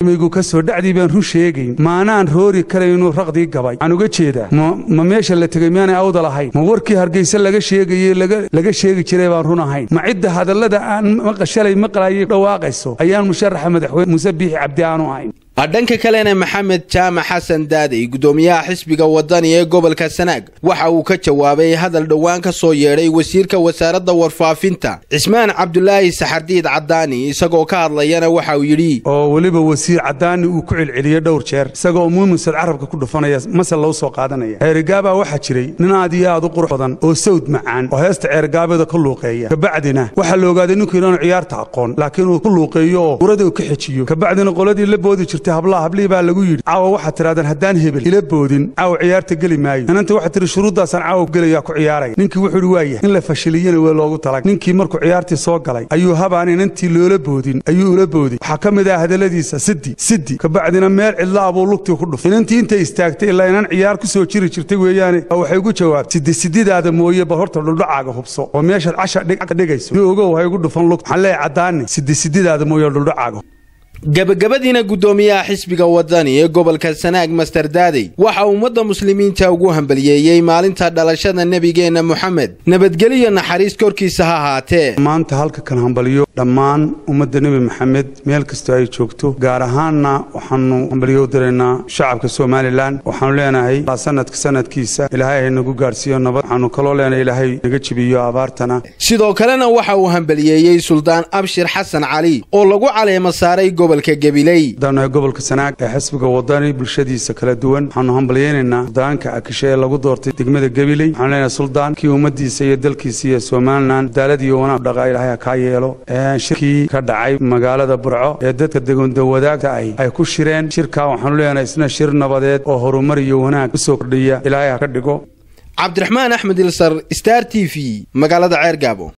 migu ka soo dhacdii baan run sheegayn maanaan roori karaynu raqdii gabay waxaan uga jeedaa ma meesha la tegey miyaanay awda lahayn ma warkii hargayse laga sheegayey laga sheegi jiray baan run ahayn ma cidda hadallada aan maqashalay maqlaayay dhawaaqayso ayaan musharaxa madaxweyne muuse biixi cabdi aanu ahayn dhanka kalena maxamed jaamac xasan daadey gudoomiyaha xisbiga wadani ee gobolka sanaag waxa uu ka jawaabay hadal dhowaan ka soo yeedhay wasiirka wasaaradda warfaafinta cismaan cabdulaahi saxardiid cadaani isagoo ka hadlayana waxa uu yidhi oo weliba wasiir cadaani uu ku celceliyey dhowr jeer isagoo muumusad carabka ku dhufanaya masal lou soo qaadanaya ceerigaabaa waxaa jiray nin aad iyo aad u qurux badan oo sawd macaan oo heesta ceergaabeeda ka luuqeeya kabacdina waxaa la ogaaday ninku inaanu ciyaarta aqoon laakiin uu ku luuqeeyo oo urada uu ka xejiyo kabacdina qoladii la boodi jirtay hablaha hablihii baa lagu yidhi caawa waxaad tidhahdeen haddaan hebel ila boodin caawa ciyaarta geli maayo inanta waxaad tidhi shuruuddaasaan caawa gelayaa ku ciyaaraya ninkii wuxuu idhi waayah in la fashiliyana waa loogu talag ninkii markuu ciyaartii soo galay ayuu habaan inantii loola boodin ayuu ula boodin waxaa ka mid ah hadalladiisa siddi siddi kabacdina meel cidla abuu lugtii ku dhufay inantii intay istaagtay ilaa inan ciyaar ku soo jiri jirtay weeyaane waxay ugu jawaabtay siddi sididaada mooye bal horta dhuldhacaaga hubso oo meeshaad casha dhigayso ni ogow hay ugu dhufan lugta waxaan leeyahay caddaani siddi sididaada mooye dhuldhacaaga gabagabadiina guddoomiyaha xisbiga wadani ee gobolka sanaag master daadey waxa ummadda muslimiinta ugu hambaliyeeyey maalinta dhalashada nebigeenna moxamed nabadgeliyo naxariis korkiisa ha ahaatee maanta halka kan hambaliyo dhammaan ummadda nebi maxamed meel kastoo ay joogto gaar ahaanna waxaanu hambaliyo u diraynaa shacabka somalilan waxaanu leenahay sanadka sanadkiisa ilaahay hay nagu gaadhsiiyo nabad waxaanu kaloo leenahay ilaahay naga jibiyo abaartana sidoo kalena waxa uu hambaliyeeyey suldaan abshir xasan cali oo lagu caleema saaray daanahay gobolka sanaag ee xisbiga wadani bulshadiisa kala duwan waxaanu hambalyaynaynaa suldaanka akishe ee lagu doortay degmada gabiley waxaanu leenahay suldaan kii ummaddiisa iyo dalkiisa iyo somalilan cadaalad iyo wanaag dhaqa ilaahay ha kaa yeelo shirkii ka dhacay magaalada burco ee dadka degondawadaagta ahi ay ku shireen shirkaa waxaanu leenahay isna shir nabadeed oo horumar iyo wanaag u soo kordhiya ilaahay ha ka dhigo cabdiraxmaan axmed ilsar star t v magaalada ceergaabo